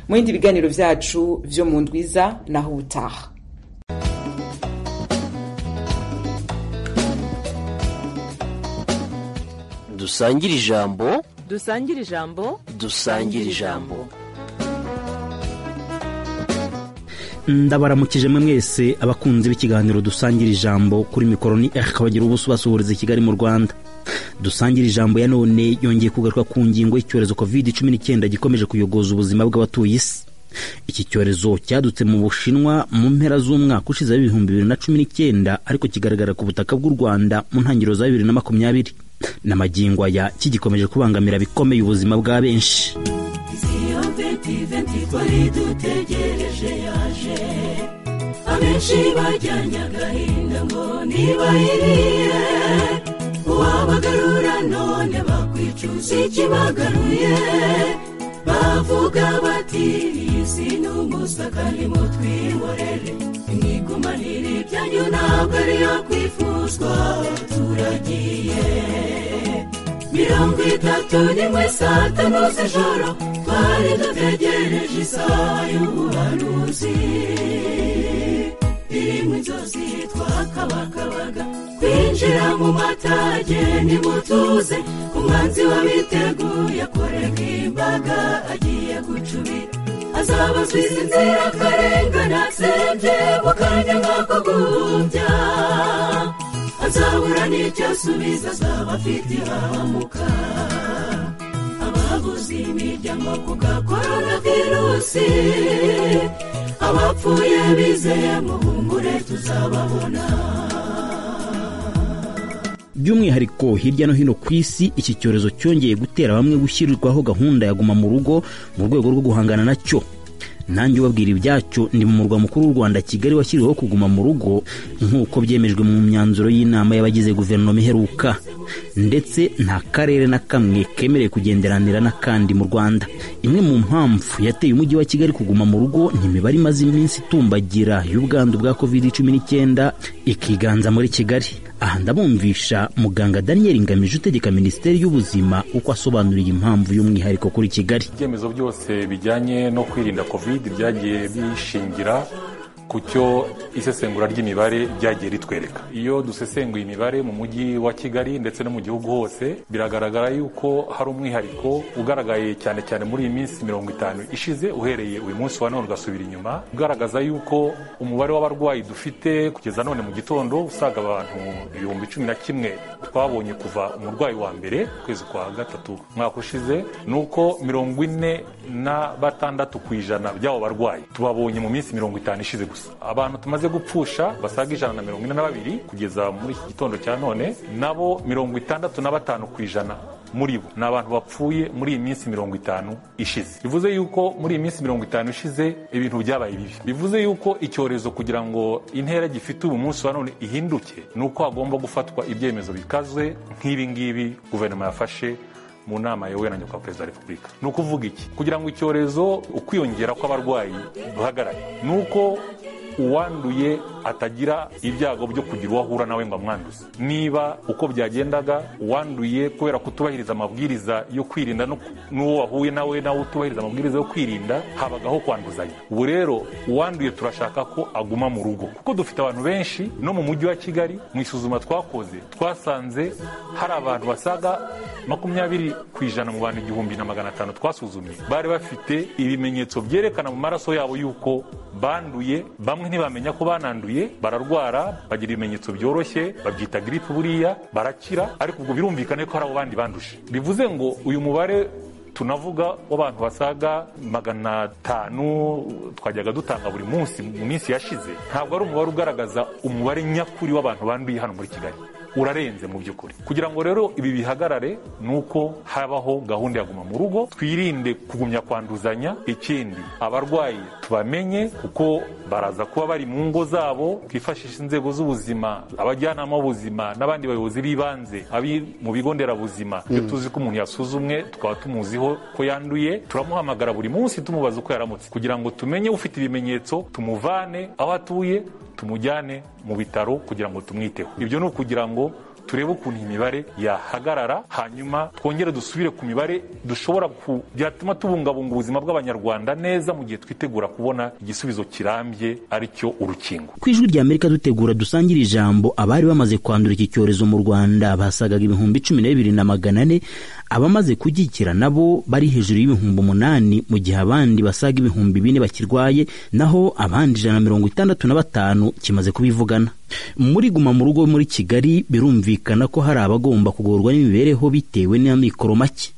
mu bindi biganiro byacu byo mu ndwiza naho ubutaha dusangire ijambo dusangire ijambo dusangire ijambo ndabaramukije mwe mwese abakunzi b'ikiganiro dusangira ijambo kuri mikoro ni eri kabagira ubuso basuhuriza i kigali mu rwanda dusangira ijambo ya none yongeye kugaruka ku ngingo y'icyorezo covid cumi n'icyenda gikomeje kuyogoza ubuzima bw'abatuye isi iki cyorezo cyadutse mu bushinwa mu mpera z'umwaka ushize w'ibihumbi bibiri na cumi n'icyenda ariko kigaragara ku butaka bw'u rwanda mu ntangiriro za bibiri na makumyabiri n'amagingo aya kigikomeje kubangamira bikomeye ubuzima bwa benshi dutegereje yaje abenshi bajyanye agahinda ngo ntibayiriye uwabagarura none bakwicuza ikibagaruye bavuga bati iyi si ni umusaka nimutwihorere mwigumanire ibyanyu ntabwo ariyo kwifuzwa turagiye mirongo itatu n'imwe saa tanu z'ijoro twari dutegereje isaha y'ubuhanuzi iri mu nzozi twakabakabaga kwinjira mu matage ntimutuze umwanzi wabiteguye akorega imbaga agiye gucubira azabazwiza inzira akarengana sebye mu kanya nk'ako guhumbya azabura n'icyo asubiza azaba afite ihahamuka ababuze imiryango ku gakorona virusi abapfuye bizeye muhumure tuzababona by'umwihariko hirya no hino ku isi iki cyorezo cyongeye gutera bamwe gushyirirwaho gahunda ya guma mu rugo mu rwego rwo guhangana nacyo nanjye ubabwira ibyacyo ni mu murwa mukuru w'u rwanda kigali washyiriweho kuguma mu rugo nk'uko byemejwe mu myanzuro y'inama y'abagize guverinoma iheruka ndetse nta karere na kamwe kemerewe kugenderanira n'akandi mu rwanda imwe mu mpamvu yateye umujyi wa kigali kuguma mu rugo ni imibare imaze iminsi itumbagira y'ubwandu bwa covid cumi n'icyenda ikiganza muri kigali aha ndabumvisha muganga daniel ngamije utegeka minisiteri y'ubuzima uko asobanuriye impamvu y'umwihariko kuri kigali ibyemezo byose bijyanye no kwirinda covid byagiye bishingira ku cyo isesengura ry'imibare ryagiye ritwereka iyo dusesenguye imibare mu mujyi wa kigali ndetse no mu gihugu hose biragaragara yuko hari umwihariko ugaragaye cyane cyane muri iyi minsi mirongo itanu ishize uhereye uyu munsi wa none ugasubira inyuma ugaragaza yuko umubare w'abarwayi dufite kugeza none mu gitondo usaga abantu ibihumbi cumi na kimwe twabonye kuva umurwayi wa mbere ukwezi kwa gatatu umwaka ushize ni uko mirongo ine na batandatu ku ijana by'abo barwayi tubabonye mu minsi mirongo itanu ishize gusa abantu tumaze gupfusha basaga ijana na mirongo ine na babiri kugeza muri iki gitondo cya none nabo mirongo itandatu na batanu ku ijana muri bo ni abantu bapfuye muri iyi minsi mirongo itanu ishize bivuze yuko muri iyi minsi mirongo itanu ishize ibintu byabaye bibi bivuze yuko icyorezo kugira ngo intera gifite ubu munsi wa none ihinduke ni uko hagomba gufatwa ibyemezo bikaze nk'ibi ngibi guverinoma yafashe mu nama yawe na nyakubahwa perezida wa repubulika ni ukuvuga iki kugira ngo icyorezo ukwiyongera kw'abarwayi duhagarare ni uko uwanduye atagira ibyago byo kugira uwo ahura nawe ngo amwanduze niba uko byagendaga uwanduye kubera kutubahiriza amabwiriza yo kwirinda n'uwo wahuye nawe nawe utubahiriza amabwiriza yo kwirinda habagaho kwanduzanya ubu rero uwanduye turashaka ko aguma mu rugo kuko dufite abantu benshi no mu mujyi wa kigali mu isuzuma twakoze twasanze hari abantu basaga makumyabiri ku ijana mu bantu igihumbi na magana atanu twasuzumye bari bafite ibimenyetso byerekana mu maraso yabo y'uko banduye bamwe ntibamenya ko bananduye bararwara bagira ibimenyetso byoroshye babyita giripe buriya barakira ariko ubwo birumvikane ko hari abo bandi banduje bivuze ngo uyu mubare tunavuga w'abantu basaga magana atanu twajyaga dutanga buri munsi mu minsi yashize ntabwo ari umubare ugaragaza umubare nyakuri w'abantu banduye hano muri kigali urarenze mu by'ukuri kugira ngo rero ibi bihagarare ni uko habaho gahunda ya guma mu rugo twirinde kugumya kwanduzanya ikindi abarwayi tubamenye kuko baraza kuba bari mu ngo zabo twifashisha inzego z'ubuzima abajyanama b'ubuzima n'abandi bayobozi b'ibanze abi mu bigo nderabuzima iyo tuzi ko umuntu yasuzumwe tukaba tumuziho ko yanduye turamuhamagara buri munsi tumubaza uko yaramutse kugira ngo tumenye ufite ibimenyetso tumuvane aho atuye tumujyane mu bitaro kugira ngo tumwiteho ibyo ni ukugira ngo turebe ukuntu iyi mibare yahagarara hanyuma twongere dusubire ku mibare dushobora ku byatuma tubungabunga ubuzima bw'abanyarwanda neza mu gihe twitegura kubona igisubizo kirambye aricyo urukingo ku ijwi rya amerika dutegura dusangire ijambo abari bamaze kwandura iki cyorezo mu rwanda basagaga ibihumbi cumi na bibiri na magana ane abamaze kugikira nabo bari hejuru y'ibihumbi umunani mu gihe abandi basaga ibihumbi bine bakirwaye naho abandi ijana na mirongo itandatu na batanu kimaze kubivugana muri guma mu rugo muri kigali birumvikana ko hari abagomba kugorwa n'imibereho bitewe n'amikoro make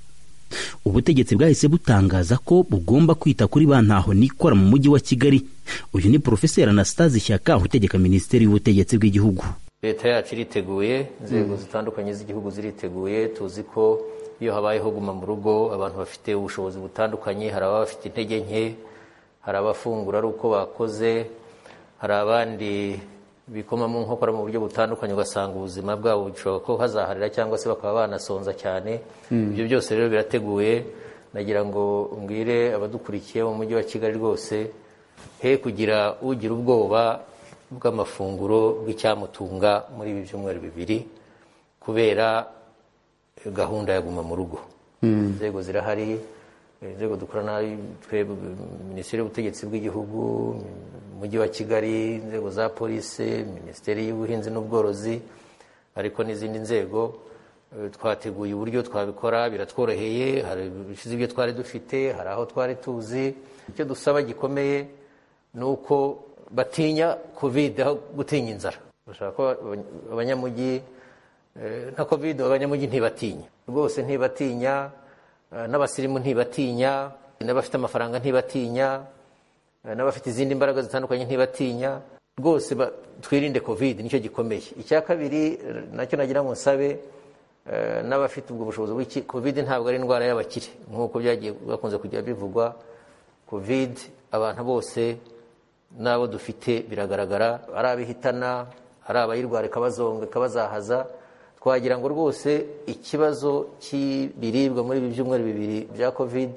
ubutegetsi bwahise butangaza ko bugomba kwita kuri ba ntaho nikora mu mujyi wa kigali uyu ni porofeseri anastase ishyaka utegeka minisiteri y'ubutegetsi bw'igihugu leta yacu iriteguye inzego zitandukanye z'igihugu ziriteguye tuzi ko iyo habayeho guma mu rugo abantu bafite ubushobozi butandukanye hari ababa bafite intege nke hari abafungura ari uko bakoze hari abandi bikomamo nkokora mu buryo butandukanye ugasanga ubuzima bwabo bishobora ko hazaharira cyangwa se bakaba banasonza cyane ibyo byose rero birateguye nagira ngo mbwire abadukurikiye mu mujyi wa kigali rwose he kugira ugira ubwoba bw'amafunguro bw'icyamutunga muri ibi byumweru bibiri kubera gahunda ya guma mu rugo inzego zirahari inzego dukorana twebwe minisiteri y'ubutegetsi bw'igihugu umujyi wa kigali inzego za polisi minisiteri y'ubuhinzi n'ubworozi ariko n'izindi nzego Eh, twateguye uburyo twabikora biratworoheye hari ibishize ibyo twari dufite hari aho twari tuzi icyo dusaba gikomeye ni uko batinya covid aho gutinya inzara bashaka ko abany- abanyamujyi eh, nta covid abanyamujyi ntibatinya rwose ntibatinya eh, n'abasirimu ntibatinya n'abafite amafaranga ntibatinya Eh, n'abafite izindi mbaraga zitandukanye ntibatinya rwose ba- twirinde covid nicyo gikomeye icya kabiri eh, nacyo nagira ngo nsabe eh, n'abafite ubwo bushobozi bw'iki covid ntabwo ari indwara y'abakire nk'uko byagiye bakunze kujya bivugwa covid abantu bose n'abo dufite biragaragara ari abihitana ari abayirwara ikabazonga ikabazahaza twagira ngo rwose ikibazo cy'ibiribwa muri ibi byumweru bibiri bya covid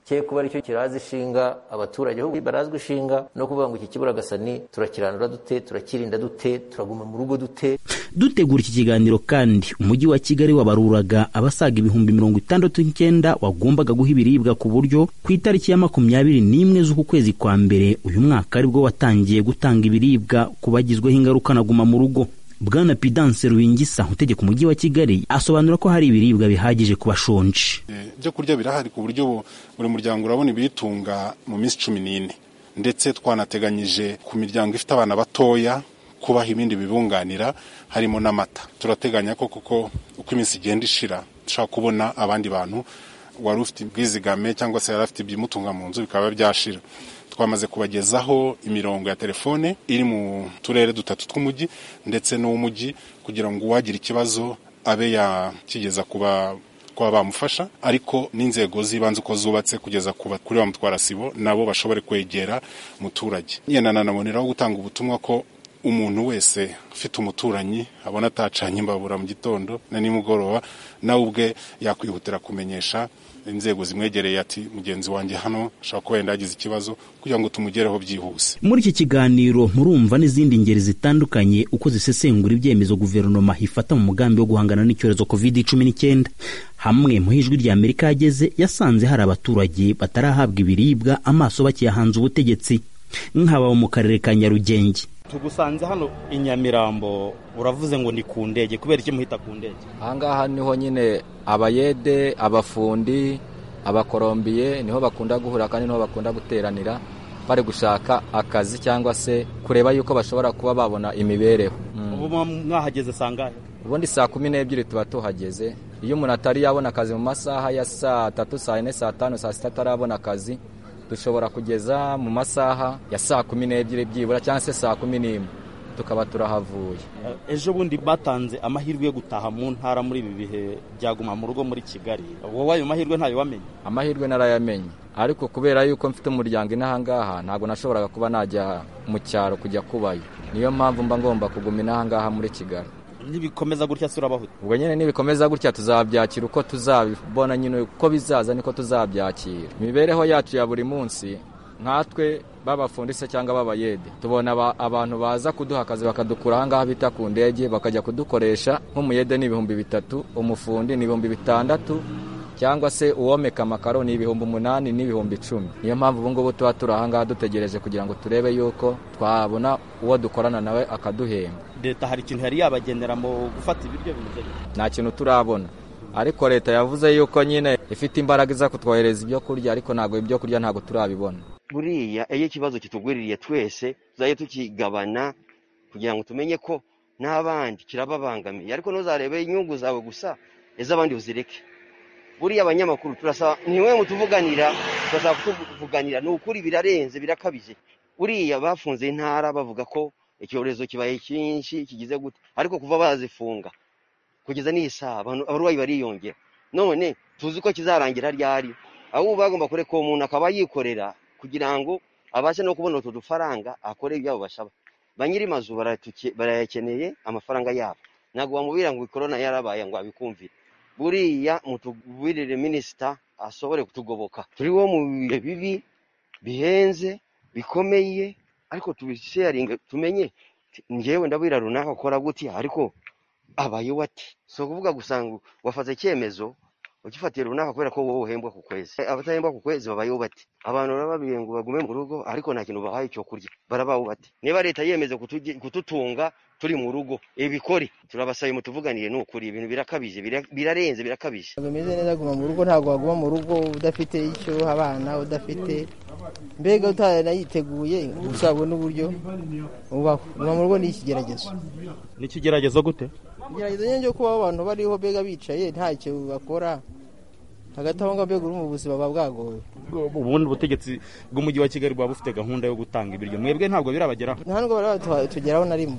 cye kuba aricyo kiraza ishinga abaturage ahubwo barazwa ishinga no kuvuga ngo iki kiburagasani turakiranura dute turakirinda dute turaguma mu rugo dute dutegura iki kiganiro kandi umujyi wa kigali wabaruraga abasaga ibihumbi mirongo itandatu n'icyenda wagombaga guha ibiribwa ku buryo ku itariki ya makumyabiri n'imwe z'uku kwezi kwa mbere uyu mwaka aribwo watangiye gutanga ibiribwa ku bagizweho ingaruka na guma mu rugo bwana pidanse ruhingisa utegeka umujyi wa kigali asobanura ko hari ibiribwa bihagije ku bashonje ibyo kurya birahari ku buryo bu- buri muryango urabona ibiyitunga mu minsi cumi n'ine ndetse twanateganyije ku miryango ifite abana batoya kubaha ibindi bibunganira harimo n'amata turateganya ko kuko uko iminsi igenda ishira dushobora kubona abandi bantu wari ufite ubwizigame cyangwa se yari afite ibimutunga mu nzu bikaba byashira twamaze kubagezaho imirongo ya telefone iri mu turere dutatu tw'umujyi ndetse n'uw'umujyi kugira ngo uwagira ikibazo abe yakigeza kuba kuba bamufasha ariko n'inzego z'ibanze uko zubatse kugeza ku ba- kuri ba mutwara sibo nabo bashobore kwegera umuturage yenda nanaboneraho gutanga ubutumwa ko umuntu wese ufite umuturanyi abona atacanye imbabura mu gitondo na nimugoroba nawe ubwe yakwihutira kumenyesha inzego zimwegereye ati mugenzi wanjye hano ashobora kuba yenda yagize ikibazo kugira ngo tumugereho byihuse muri iki kiganiro murumva n'izindi ngeri zitandukanye uko zisesengura ibyemezo guverinoma ifata mu mugambi wo guhangana n'icyorezo covid cumi n'icyenda hamwe mu ijwi rya amerika yageze yasanze hari abaturage batarahabwa ibiribwa amaso bakiyahanze ubutegetsi nk'ababo mu karere ka nyarugenge tugusanze hano i nyamirambo uravuze ngo ni ku ndege kubera iki muhita ku ndege ahangaha niho nyine abayede abafundi abakorombiye niho bakunda guhura kandi niho bakunda guteranira bari gushaka akazi cyangwa se kureba yuko bashobora kuba babona imibereho Mm. ubu muba mwahageze sangahe ubundi saa kumi n'ebyiri tuba tuhageze iyo umuntu atari yabona akazi mu masaha ya saa tatu saa yine saa tanu saa sita atarabona akazi dushobora kugeza mu masaha ya saa kumi n'ebyiri byibura cyangwa se saa kumi n'imwe tukaba turahavuye Eh, ejo bundi batanze amahirwe yo gutaha mu ntara muri ibi bihe byaguma mu rugo muri kigali wowe ayo mahirwe ntayo wamenye amahirwe narayamenye ariko kubera yuko mfite umuryango inahangaha ntabwo nashoboraga kuba najya mu cyaro kujya kubayo niyo mpamvu mba ngomba kuguma inahangaha muri kigali nibikomeza gutya si urabahuta ubwo nyine nibikomeza gutya tuzabyakira uko tuzabibona nyine uko bizaza niko tuzabyakira imibereho yacu ya buri munsi nkatwe b'abafundise cyangwa b'abayede tubona aba- abantu baza kuduha akazi bakadukura ahangaha bita ku ndege bakajya kudukoresha nk'umuyede ni ibihumbi bitatu umufundi ni ibihumbi bitandatu cyangwa se uwomeka amakaro ni ibihumbi umunani n'ibihumbi icumi niyo mpamvu ubu ngubu tuba turi ahangaha dutegereje kugira ngo turebe yuko twabona uwo dukorana nawe akaduhemba leta hari ikintu yari yabagenera mu gufata ibiryo bimeze bite nta kintu turabona ariko leta yavuze yuko nyine ifite imbaraga iza kutwohereza ibyo kurya ariko ntabwo ibyo kurya ntabwo turabibona buriya iyo ikibazo kitugwiririye twese tuzajya tukigabana kugira ngo tumenye ko n'abandi kirababangamiye ariko ntuzarebe inyungu zawe gusa iz'abandi uzireke buriya abanyamakuru turasaba ntiwe mutuvuganira turasaba kutuvuganira ni ukuri birarenze birakabije buriya bafunze intara bavuga ko icyorezo kibaye cyinshi kigize gute ariko kuva bazifunga kugeza n'iyi saha abantu- abarwayi bariyongera none tuzi ko kizarangira ryari ahubwo bagomba kureka uwo muntu akaba yikorera kugira ngo abashe no kubona utu dufaranga akore ibyabo bashaba ba nyiri mazu baratuke- barayakeneye amafaranga yabo ntabwo wamubwira ngo korona yarabaye ngo abikumvire buriya mutugwirire minisita asobore kutugoboka turiho mu bihe bibi bihenze bikomeye ariko tubisheyaringe tumenye njyewe ndabwira runaka akora gutya ariko abayeho ati si ukuvuga gusa ngo wafata icyemezo ukifatiye runaka kubera ko wowe uhembwa ku kwezi abatahembwa ku kwezi babayeho bati abantu barababwiye ngo bagume mu rugo ariko nta kintu bahaye cyo kurya barabaho bati niba leta yemeze kutugi- kututunga turi mu rugo ibikore turabasaye mutuvuganiye ni ukuri ibintu birakabije bira- birarenze birakabije ntabwo bimeze neza guma mu rugo ntabwo waguma mu rugo udafite icyo uha abana udafite mbega utaranayiteguye gusa wabona uburyo ubaho guma mu rugo ni ikigeragezo ni ikigeragezo gute igeragezo nyine cyo kubaho abantu bariho mbega bicaye ntacyo bakora hagati aho ngaho mbega uri mu buzima buba bwagowe ubundi ubutegetsi bw'umujyi wa kigali buba bufite gahunda yo gutanga ibiryo mwebwe ntabwo birabageraho nta nubwo bari batugeraho na rimwe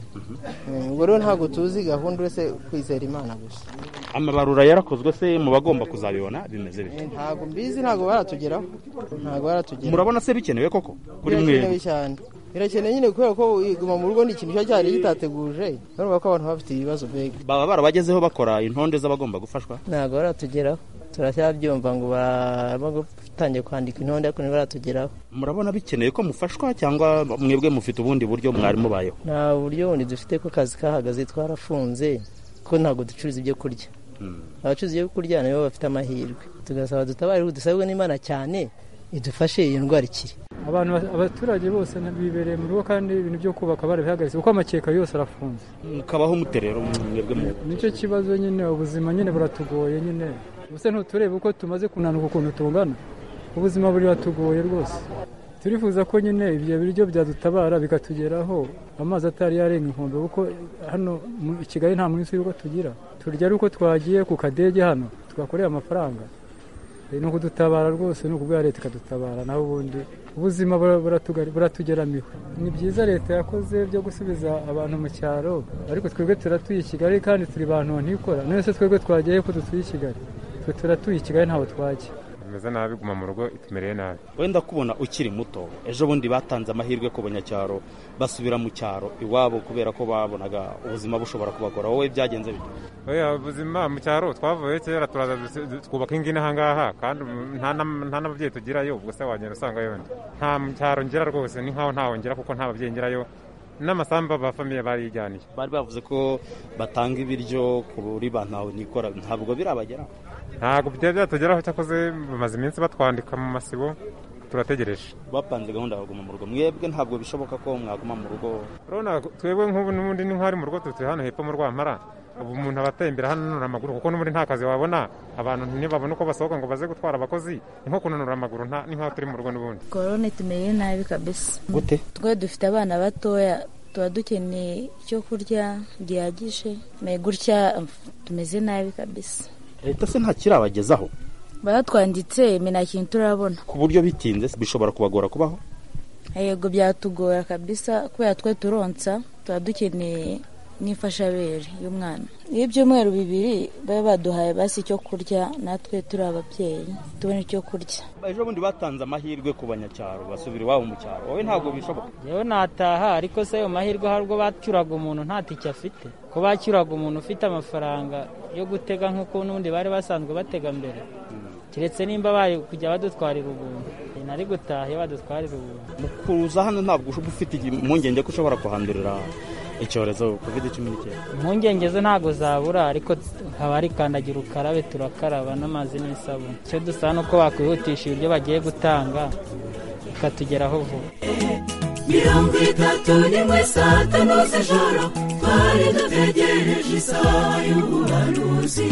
Mm, ubwo rero ntabwo tuzi gahunda uretse kwizera imana gusa amabarura yarakozwe se mu bagomba kuzabibona bimeze bite ntabwo mbizi ntabwo baratugeraho ntabwo baratugeraho murabona se bikenewe koko kuri birakenewe mwe cyane birakenewe nyine kubera ko iguma mu rugo ni ikintu kiba cyari gitateguje urumva ko abantu bafite ibibazo mbega baba barabagezeho bakora intonde z'abagomba gufashwa ntabwo baratugeraho turacyabyumva ngo baraba gutangiye kwandika intonde ariko ntibaratugeraho murabona bikeneye ko mufashwa cyangwa mwebwe mufite ubundi buryo mwari mubayeho nta buryo bundi dufite ko akazi kahagaze twarafunze ko ntabwo ducuruza ibyo kurya abacuruza ibyo kurya nabo bafite amahirwe tugasaba dutabare dusabwe n'imana cyane idufashe iyi ndwara ikiri abantu abaturage bose bibereye mu rugo kandi ibintu byo kubaka barabihagaritse kuko amakeka yose arafunze mukabaho muterera mwebwe mu nicyo kibazo nyine ubuzima nyine buratugoye nyine ubuse ntuturebe uko tumaze kunanuka ukuntu tungana ubuzima buri batugoye rwose turifuza ko nyine ibyo biryo byadutabara bikatugeraho amazi atari yarenga inkombe kuko hano mu i kigali nta munsi w'uko tugira turya ari uko twagiye ku kadege hano tugakorera amafaranga Eh, ni ukudutabara rwose ni ukubwa leta ikadutabara naho ubundi ubuzima bura- buratugari- buratugeramiwe ni byiza leta yakoze byo gusubiza abantu mu cyaro ariko twebwe turatuye i kigali kandi turi bantu ntikora none se twebwe twagiye ko dutuye i kigali twe turatuye i kigali ntaho twajya tumeze nabi guma mu rugo itumereye nabi wenda kubona ukiri muto ejo bundi batanze amahirwe ku banyacyaro basubira mu cyaro iwabo kubera ko babonaga ubuzima bushobora kubagora wowe byagenze bite oya ubuzima mu cyaro twavuye kera turaza dusi- du- twubaka ingo ino ahangaha kandi ubu nta nam- nta n'ababyeyi tugirayo ubwo se wagenda usanga yenda nta mu cyaro ngera rwose ni nkaho ntaho ngera kuko nta babyeyi ngerayo n'amasambu ba famiye barijyaniye bari bavuze ko batanga ibiryo kuri ba ntawe nikora ntabwo birabagera ntabwo byari byatugeraho cyakoze bamaze iminsi batwandika mu masibo turategereje bapanze gahunda yo kuguma mu rugo mwebwe ntabwo bishoboka ko mwaguma mu rugo urabona twebwe nk'ubu n'ubundi ni nk'aho ari mu rugo tutuye hano hepfo mu rwampara ubu umuntu aba atembera hano ananura amaguru kuko n'ubundi nta kazi wabona abantu ntibabona uko basohoka ngo baze gutwara abakozi ni nko kunanura amaguru nta- ni nk'aho turi mu rugo n'ubundi korona itumereye nabi kabisa gute twe dufite abana batoya tuba dukeneye icyo kurya gihagije Me gutya mf- tumeze nabi kabisa leta se ntakirabagezaho baratwanditse me nta kintu turabona ku buryo bitinze bishobora kubagora kubaho yego byatugora kabisa kubera twe turonsa tuba dukeneye n'imfashabere y'umwana iyo ibyumweru bibiri baba baduhaye basi icyo kurya natwe turi ababyeyi tubona icyo kurya ejo bundi batanze amahirwe ku banyacyaro basubira iwabo mu cyaro wowe ntabwo bishoboka yewe nataha ariko se ayo mahirwe hari ubwo bacyuraga umuntu nta tike afite ko bacyuraga umuntu ufite amafaranga yo gutega nk'uko n'ubundi bari basanzwe batega mbere keretse nimba bari kujya badutwarira ubuntu nari gutaha iyo badutwarira ubuntu kuza hano ntabwo uba ufite impungenge ko ushobora kuhandurira icyorezo covid cumi n'icyenda impungenge zo ntabwo zabura ariko haba hari kandagira ukarabe turakaraba n'amazi n'isabune icyo dusaba ni uko bakwihutisha ibyo bagiye gutanga bikatugeraho vuba mirongo itatu n'imwe saa tanu z'ijoro twari dutegereje isaha y'ubuhanuzi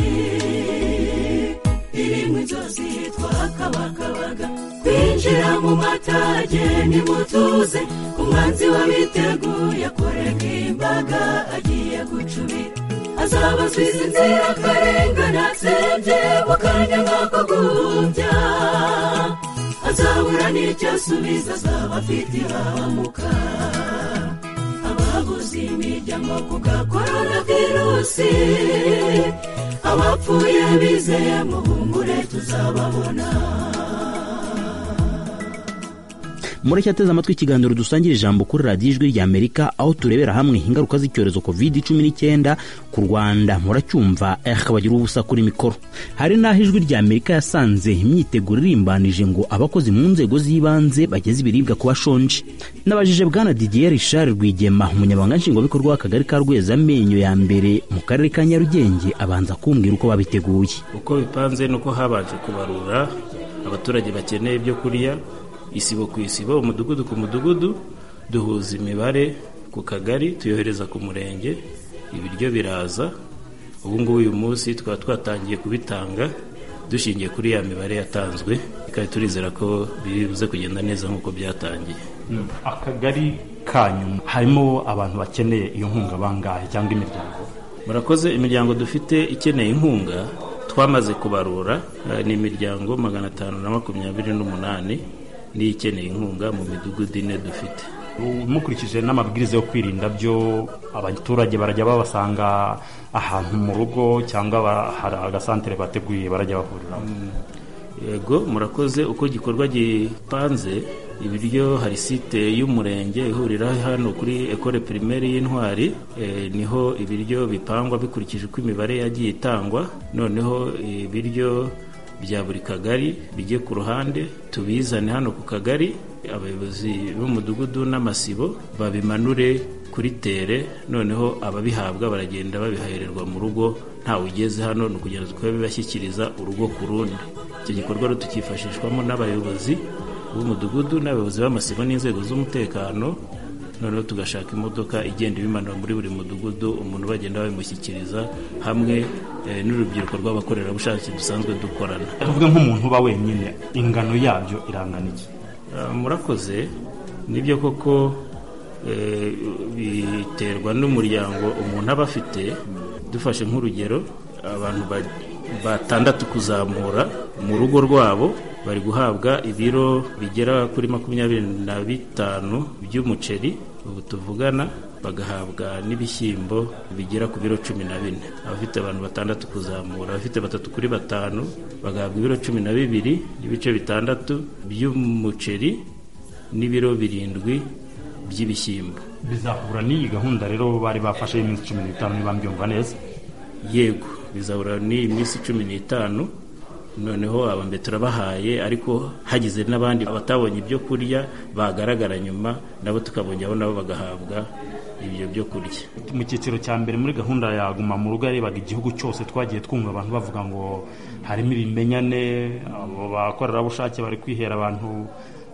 irimo inzozi twakabakabaga kwinjira mu matage nimutuze umwanzi wabiteguye kurega imbaga agiye gucubira azabasubiza inzira akarengane atsembye mu kanya nk'ako guhumbya azabura n'icyo asubiza azaba afite ihahamuka ababuze imiryango ku bwa korona virusi abapfuye bizeye mu bungure tuzababona mureke ateze amatwi ikiganiro dusangira ijambo kuri radiyo ijwi ry'amerika aho turebera hamwe ingaruka z'icyorezo covid cumi n'icyenda ku rwanda muracyumva eh bagira ubusa kuri mikoro hari n'aho ijwi ry'amerika yasanze imyiteguro irimbanije ngo abakozi mu nzego z'ibanze bageze ibiribwa ku bashonje nabajije bwana didier richard rwigema umunyamabanga nshingwabikorwa w'akagari ka rwezamenyo ya mbere mu karere ka nyarugenge abanza kumbwira uko babiteguye uko bipanze ni uko habanje kubarura abaturage bakeneye ibyo kurya isibo ku isibo umudugudu ku mudugudu duhuza imibare ku kagari tuyohereza ku murenge ibiryo biraza ubu ngubu uyu munsi tukaba twatangiye kubitanga dushingiye kuri ya mibare yatanzwe kandi turizera ko bibuze kugenda neza nk'uko byatangiye akagari kanyu harimo abantu bakeneye iyo nkunga bangahe cyangwa imiryango murakoze imiryango dufite ikeneye inkunga twamaze kubarura eh, ni imiryango magana atanu na makumyabiri n'umunani niyo ikeneye inkunga mu midugudu ine dufite mukurikije n'amabwiriza yo kwirinda byo abaturage barajya babasanga ahantu mu rugo cyangwa ba- hari agasantere bateguye barajya bahuriramo yego murakoze uko igikorwa gipanze ibiryo hari site y'umurenge ihurira hano kuri ekore pirimeri y'intwari Eh, niho ibiryo bipangwa bikurikije uko imibare yagiye itangwa noneho ibiryo bya buri kagari bijye ku ruhande tubizane hano ku kagari abayobozi b'umudugudu n'amasibo babimanure kuri tere noneho ababihabwa baragenda babihererwa mu rugo ntawe ugeze hano ni ukugenda tukabibashyikiriza urugo ku rundi icyo gikorwa rero tukifashishwamo n'abayobozi b'umudugudu n'abayobozi b'amasibo n'inzego z'umutekano noneho tugashaka imodoka igenda ibimanura muri buri mudugudu umuntu bagenda babimushyikiriza hamwe eh, n'urubyiruko rw'abakorerabushake dusanzwe dukorana tuvuge nk'umuntu uba wenyine ingano yabyo irangana iki Ah, murakoze nibyo koko eh, biterwa n'umuryango umuntu aba afite dufashe nk'urugero abantu ba- batandatu kuzamura mu rugo rwabo bari guhabwa ibiro bigera kuri makumyabiri na bitanu by'umuceri ubu tuvugana bagahabwa n'ibishyimbo bigera ku biro cumi na bine abafite abantu batandatu kuzamura abafite batatu kuri batanu bagahabwa ibiro cumi na bibiri n'ibice bitandatu by'umuceri n'ibiro birindwi by'ibishyimbo bizahura n'iyi gahunda rero bari bafashe y'iminsi cumi n'itanu niba mbyumva neza yego bizahura n'iyi minsi cumi n'itanu noneho aba mbere turabahaye ariko hagize n'abandi batabonye ibyo kurya bagaragara nyuma nabo tukabongeho nabo bagahabwa ibyo byo kurya mu cyiciro cya mbere muri gahunda ya guma mu rugo yarebaga igihugu cyose twagiye twumva abantu bavuga ngo harimo ibimenyane abo bakorerabushake bari kwihera abantu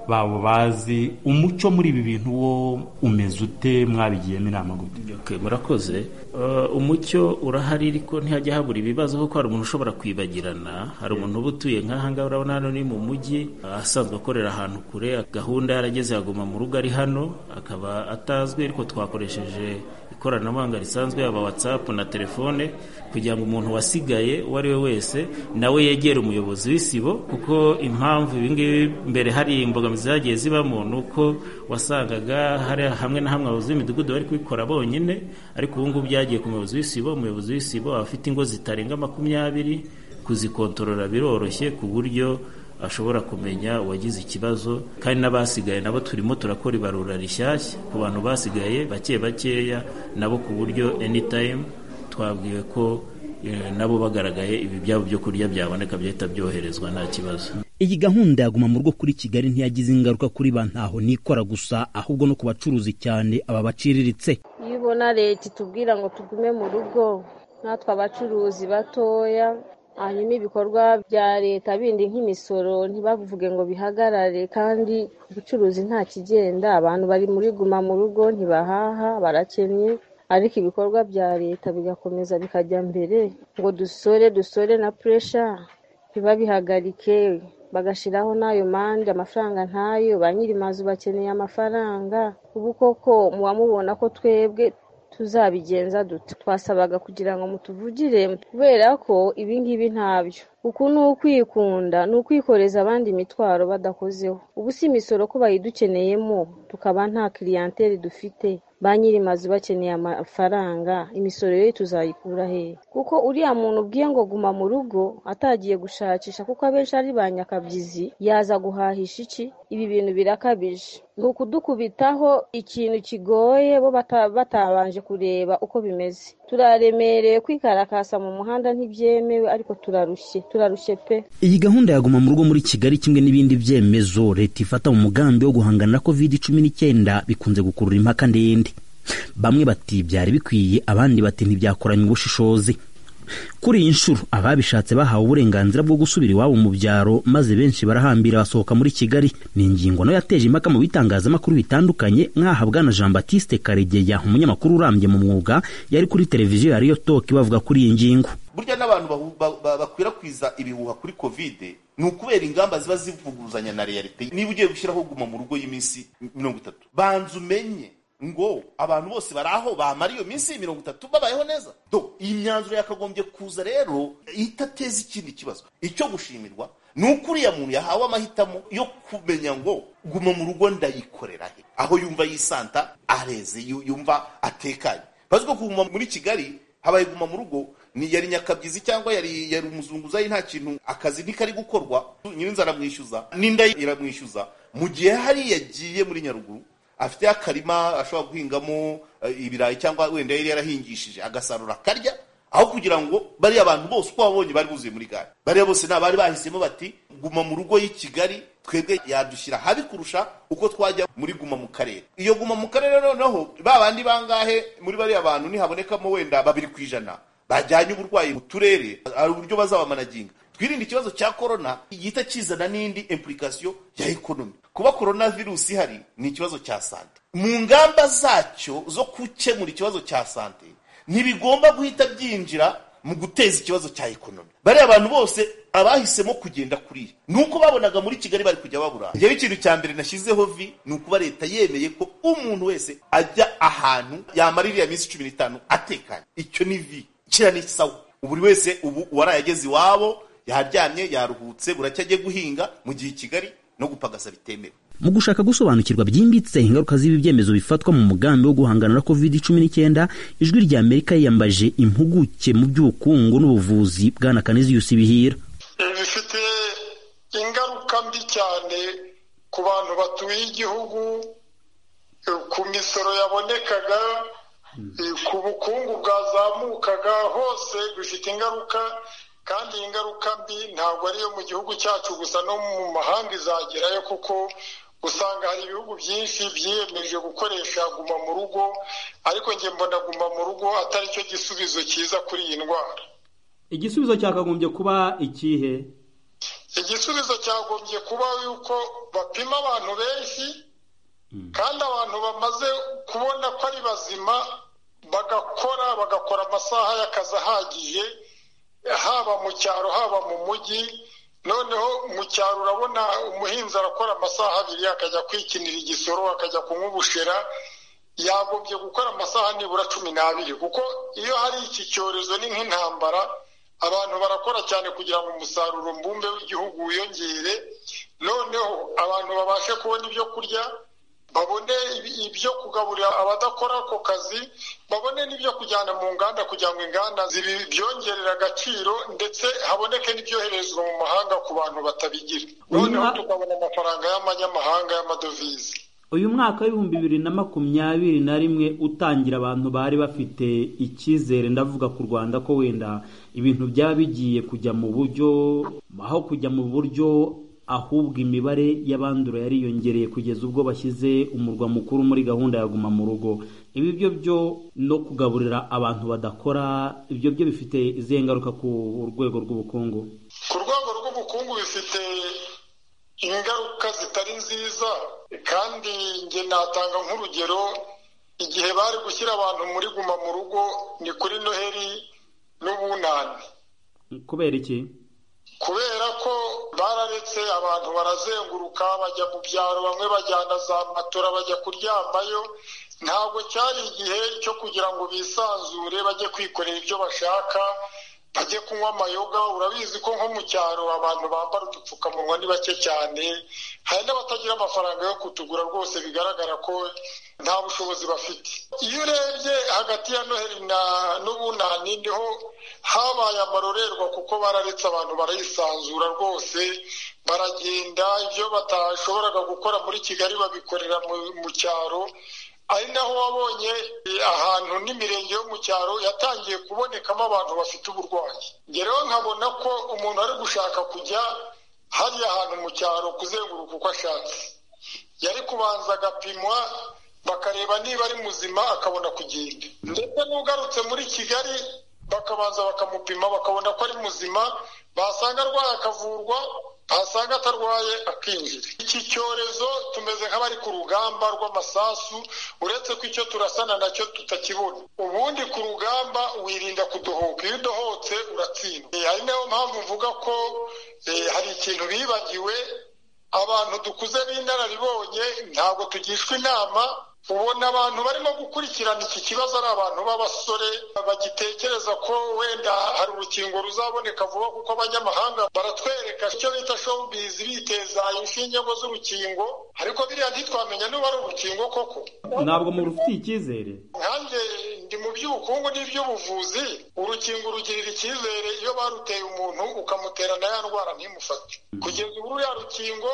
babo bazi umuco muri ibi bintu wo umeze ute mwabigiyemo inama gute Okay, murakoze Uh, umucyo urahari ariko ntihajya habura ibibazo kuko hari umuntu ushobora kwibagirana hari umuntu uba utuye nk'aha ngaha urabona hano ni mu mujyi ah, asanzwe akorera ahantu kure gahunda yarageze aguma mu rugo ari hano akaba atazwi ariko twakoresheje ikoranabuhanga risanzwe yaba watsapu na telefone kugira ngo umuntu wasigaye uwo ari we wese nawe yegere umuyobozi w'isibo kuko impamvu ibi ngibi mbere hari imbogamizi zagiye zibamo ni uko wasangaga hari hamwe na hamwe abayobozi b'imidugudu bari kubikora bonyine ariko ubu ngubu byagiye ku muyobozi w'isibo umuyobozi w'isibo aba afite ingo zitarenga makumyabiri kuzikontorora biroroshye ku buryo ashobora kumenya uwagize ikibazo kandi n'abasigaye nabo turimo turakora ibarura rishyashya ku bantu basigaye bake bakeya nabo ku buryo anytime twabwiwe ko nabo bagaragaye ibi byabo byo kurya byaboneka bihita byoherezwa nta kibazo iyi gahunda yaguma mu rugo kuri kigali ntiyagize ingaruka kuri ba ntaho nikora gusa ahubwo no ku bacuruzi cyane aba baciriritse iyo ubona leta itubwira ngo tugume mu rugo natwe abacuruzi batoya hanyuma ibikorwa bya leta bindi nk'imisoro ntibavuge ngo bihagarare kandi ubucuruzi nta kigenda abantu bari muri guma mu rugo ntibahaha barakennye ariko ibikorwa bya leta bigakomeza bikajya mbere ngo dusore dusore na puresha ntibabihagarike bagashyiraho n'ayo mande amafaranga ntayo ba nyiri mazu bakeneye amafaranga ubu koko muwamubona ko twebwe tuzabigenza duto twasabaga kugira ngo mutuvugire kubera ko ibi ngibi ntabyo uku ni ukwikunda ni ukwikoreza abandi imitwaro badakozeho ubu si imisoro ko bayidukeneyemo tukaba nta kiriyanteri dufite ba nyiri mazu bakeneye amafaranga imisoro yo tuzayikura hehe kuko uriya muntu ubwiye ngo guma mu rugo atagiye gushakisha kuko abenshi ari ba nyakabyizi yaza guhahisha iki ibi bintu birakabije ni ukudukubitaho ikintu kigoye bo bata- batabanje kureba uko bimeze turaremereye kwikarakasa mu muhanda ntibyemewe ariko turarushye turarushye pe iyi gahunda yaguma mu rugo muri kigali kimwe n'ibindi byemezo leta ifata mu mugambi wo guhangana na covid cumi n'icyenda bikunze gukurura impaka ndende bamwe bati byari bikwiye abandi bati ntibyakoranye ubushishozi kuri iyi nshuro ababishatse bahawe uburenganzira bwo gusubira iwabo mu byaro maze benshi barahambira basohoka muri kigali ni ingingo nayo yateje impaka mu bitangazamakuru bitandukanye nk'ahabwa na jean batiste karegeya umunyamakuru urambye mu mwuga yari kuri televiziyo ya riyo toki bavuga kuri iyi ngingo burya n'abantu bahu- ba- ba- bakwirakwiza ibihuha kuri kovide ni ukubera ingamba ziba zivuguruzanya na realite niba ugiye gushyiraho guma mu rugo y'iminsi mirongo itatu banza umenye ngo abantu bose bari aho bamara iyo minsi mirongo itatu babayeho neza do iyi myanzuro yakagombye kuza rero itateza ikindi kibazo icyo gushimirwa ni uko uriya muntu yahawe amahitamo yo kumenya ngo guma mu rugo ndayikorera he aho yumva yisanta areze yu- yumva atekanye bazi ko kuguma muri kigali habaye guma mu rugo ni yari nyakabyizi cyangwa yari yari umuzunguzayi nta kintu akazi ntikari gukorwa nyirinzu aramwishyuza n'inda ye iramwishyuza mu gihe hari yagiye muri nyaruguru afite akarima ashobora guhingamo eh, ibirayi cyangwa wenda yari yarahingishije agasarura akarya aho kugira ngo bariya bantu bose uko wabonye bari buzuye muri gare bariya bose ni abari bahisemo bati guma mu rugo y'i kigali twebwe yadushyira habi kurusha uko twajya muri guma mu karere iyo guma mu karere noneho ba bandi bangahe muri bariya bantu nihabonekamo wenda babiri ku ijana bajyanye uburwayi mu turere hari uburyo bazabamanaginga twirinde ikibazo cya korona gihita kizana n'indi impurikasiyo ya ekonomi kuba korona virusi ihari ni ikibazo cya sante mu ngamba zacyo zo gukemura ikibazo cya sante ntibigomba guhita byinjira mu guteza ikibazo cya ekonomi bariya abantu bose abahisemo kugenda kuriya ni uko babonaga muri kigali bari kujya babura njyewe ikintu cya mbere nashyizeho vi ni ukuba leta yemeye ko umuntu wese ajya ahantu yamara iriya minsi cumi n'itanu atekanye icyo ni vi kira ni sawa buri wese ubu uwaraye ageze iwabo yaryamye yaruhutse buracya agiye guhinga mu gihe i kigali no gupagasa bitemewe mu gushaka gusobanukirwa byimbitse ingaruka z'ibi byemezo bifatwa mu mugambi wo guhangana na covid cumi n'icyenda ijwi rya amerika yiyambaje impuguke mu by'ubukungu n'ubuvuzi bwana kaniziyusi bihira bifite ingaruka mbi cyane ku bantu batuye igihugu eh, ku misoro yabonekaga eh, ku bukungu bwazamukaga hose bifite ingaruka kandi iyi ngaruka mbi ntabwo ari iyo mu gihugu cyacu gusa no mu mahanga izagerayo kuko usanga hari ibihugu byinshi byiyemeje gukoresha guma mu rugo ariko njye mbona guma mu rugo atari cyo gisubizo cyiza kuri iyi ndwara igisubizo cyakagombye kuba ikihe igisubizo cyagombye kuba yuko bapima abantu benshi kandi abantu bamaze kubona ko ari bazima bagakora bagakora amasaha y'akazi ahagije haba mu cyaro haba mu mujyi noneho mu cyaro urabona umuhinzi arakora amasaha abiri akajya kwikinira igisoro akajya kunywa ubushera yagombye gukora amasaha nibura cumi n'abiri kuko iyo hari iki cyorezo ni nk'intambara abantu barakora cyane kugira ngo umusaruro mbumbe w'igihugu wiyongere noneho abantu babashe kubona ibyo kurya babone ibi- ibyo kugaburira abadakora ako kazi babone n'ibyo kujyana mu nganda kugira ngo inganda zibi- byongerere agaciro ndetse haboneke n'ibyoherezwa mu mahanga ku bantu batabigira noneho tukabona amafaranga y'amanyamahanga y'amadovize uyu mwaka w'ibihumbi bibiri na makumyabiri na rimwe utangira abantu bari bafite icyizere ndavuga ku rwanda ko wenda ibintu byaba bigiye kujya mu buryo aho kujya mu buryo ahubwo imibare y'abandura yariyongereye kugeza ubwo bashyize umurwa mukuru muri gahunda ya guma mu rugo ibi byo byo no kugaburira abantu badakora ibyo byo bifite izihe ngaruka ku rwego rw'ubukungu ku rwego rw'ubukungu bifite ingaruka zitari nziza kandi njye natanga nk'urugero igihe bari gushyira abantu muri guma mu rugo ni kuri noheli n'ubunani kubera iki kubera ko bararetse abantu barazenguruka bajya mu byaro bamwe bajyana za matora bajya kuryamayo ntabwo cyari igihe cyo kugira ngo bisanzure bajye kwikorera ibyo bashaka bajye kunywa amayoga urabizi ko nko mu cyaro abantu bambara udupfukamunwa ni bake cyane hari n'abatagira amafaranga yo kutugura rwose bigaragara ko nta bushobozi bafite iyo urebye hagati ya noheli n'ubunani niho habaye amarorerwa kuko bararetse abantu barayisanzura rwose baragenda ibyo batashoboraga gukora muri kigali babikorera mu cyaro ari naho wabonye ahantu n'imirenge yo mu cyaro yatangiye kubonekamo abantu bafite uburwayi ngerewe nkabona ko umuntu ari gushaka kujya hariya ahantu mu cyaro kuzenguruka uko ashatse yari kubanza agapimwa bakareba niba ari muzima akabona kugenda ndetse n'ugarutse muri kigali bakabanza bakamupima bakabona ko ari muzima basanga arwaye akavurwa basanga atarwaye akinjira iki cyorezo tumeze nk'abari ku rugamba rw'amasasu uretse ko icyo turasana nacyo tutakibona ubundi ku rugamba wirinda kudohoka iyo udohotse uratsindwa hari nayo mpamvu uvuga ko hari ikintu bibagiwe abantu dukuze b'inararibonye ntabwo tugishwa inama ubona abantu barimo gukurikirana iki kibazo ari abantu b'abasore bagitekereza ko wenda hari urukingo ruzaboneka vuba kuko abanyamahanga baratwereka icyo bita showbiz biteza inshinge z'urukingo ariko biriya ntitwamenya niba ari urukingo koko ntabwo murufitiye icyizere nkanjye ndi mu by'ubukungu n'iby'ubuvuzi urukingo rugirira icyizere iyo baruteye umuntu ukamutera na ya ndwara ntimufate kugeza ubu ruriya rukingo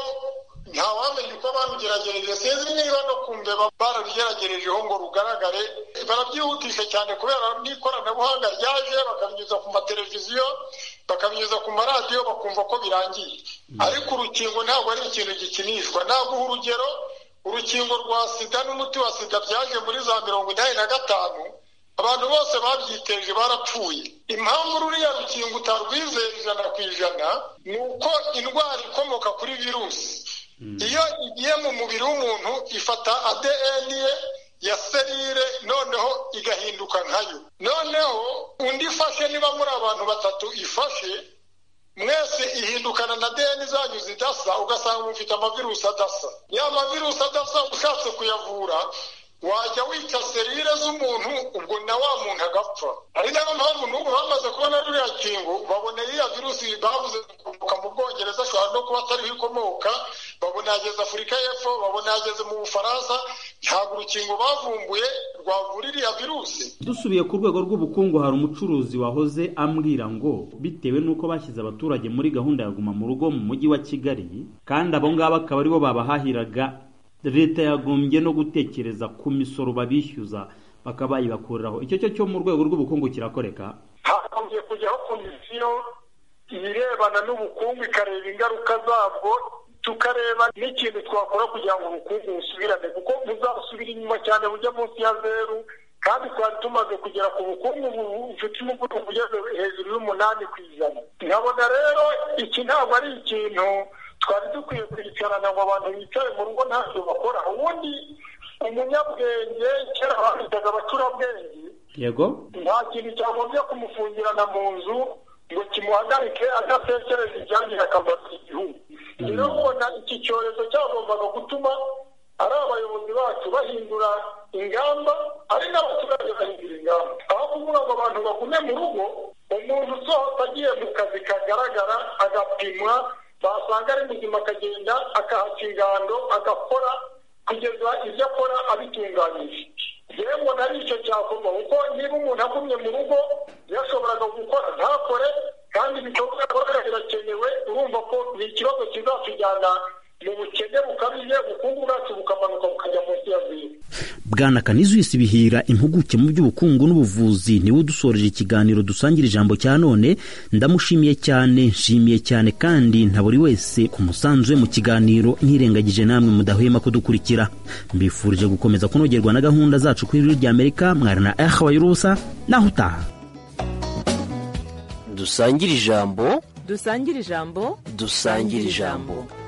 ntawamenya uko barugeragereje sinzi niba no ku mbeba barabigeragerejeho ngo rugaragare barabyihutisha cyane kubera n'ikoranabuhanga ryaje bakabinyuza ku mateleviziyo bakabinyuza ku maradiyo bakumva ko birangiye ariko urukingo ntabwo ari ikintu gikinishwa naguha urugero urukingo rwa sida n'umuti wa sida byaje muri za mirongo inani na gatanu abantu bose babyiteje barapfuye impamvu ruriya rukingo utarwizera ijana ku ijana ni uko indwara ikomoka kuri virusi iyo igiye mu mubiri w'umuntu ifata ADN ye ya serire noneho igahinduka nkayo noneho undi ifashe niba muri abantu batatu ifashe mwese ihindukana na ADN zanyu zidasa ugasanga mufite amavirusi adasa ya mavirusi adasa ushatse kuyavura wajya wica serire z'umuntu ubwo na wa muntu agapfa ari nayo mpamvu n'ubu bamaze kubona ruriya kingo babona iriya virusi babuze gukomoka mu bwongereza ashobora no kuba atariho ikomoka babona yageze afurika y'epfo babona yageze mu bufaransa ntabwo urukingo bavumbuye rwavura iriya virusi dusubiye ku rwego rw'ubukungu hari umucuruzi wahoze ambwira ngo bitewe n'uko bashyize abaturage muri gahunda ya guma mu rugo mu mujyi wa kigali kandi abo ngabo akaba aribo babahahiraga leta yagombye no gutekereza ku misoro babishyuza bakaba bayibakuriraho icyo cyo cyo mu rwego rw'ubukungu kirakoreka hagombye kujyaho komisiyo irebana n'ubukungu ikareba ingaruka zabwo tukareba n'ikintu twakora kugira ngo ubukungu busubirane kuko buzasubira inyuma cyane bujya munsi ya zeru kandi twari tumaze kugera ku bukungu bufite umuvuduko ugeze hejuru y'umunani ku ijana nkabona rero iki ntabwo ari ikintu twari dukwiye kwicarana ngo abantu bicaye mu rugo ntacyo bakora ubundi umunyabwenge kera bafitaga abacurabwenge yego nta kintu cyagombye kumufungirana mu nzu ngo kimuhagarike adatekereza ibyagirira akamaro igihugu rero mbona iki cyorezo cyagombaga gutuma ari abayobozi bacu bahindura ingamba ari n'abaturage bahindura ingamba aho kuvuga ngo abantu bagume mu rugo umuntu usohotse agiye mu kazi kagaragara agapimwa basanga ari muzima akagenda akahaca ingando agakora kugeza ibyo akora abitunganyije yewe mbona ari icyo cyakorwa kuko niba umuntu agumye mu rugo yashoboraga gukora ntakore kandi ibikorwa akora birakenewe urumva ko ni ikibazo kizatujyana mu bukene bukabije ubukungu bwacu bukamanuka bukajya bwana kanizwisi bihira impuguke mu by'ubukungu n'ubuvuzi niwe udusoreje ikiganiro dusangira ijambo cya none ndamushimiye cyane nshimiye cyane kandi nta buri wese ku musanzu we mu kiganiro ntirengagije namwe mudahwema kudukurikira mbifurije gukomeza kunogerwa na gahunda zacu ku ijwi ry'amerika mwari na ehawayi rusa naho utaha dusangire ijambo dusangire ijambo dusangire ijambo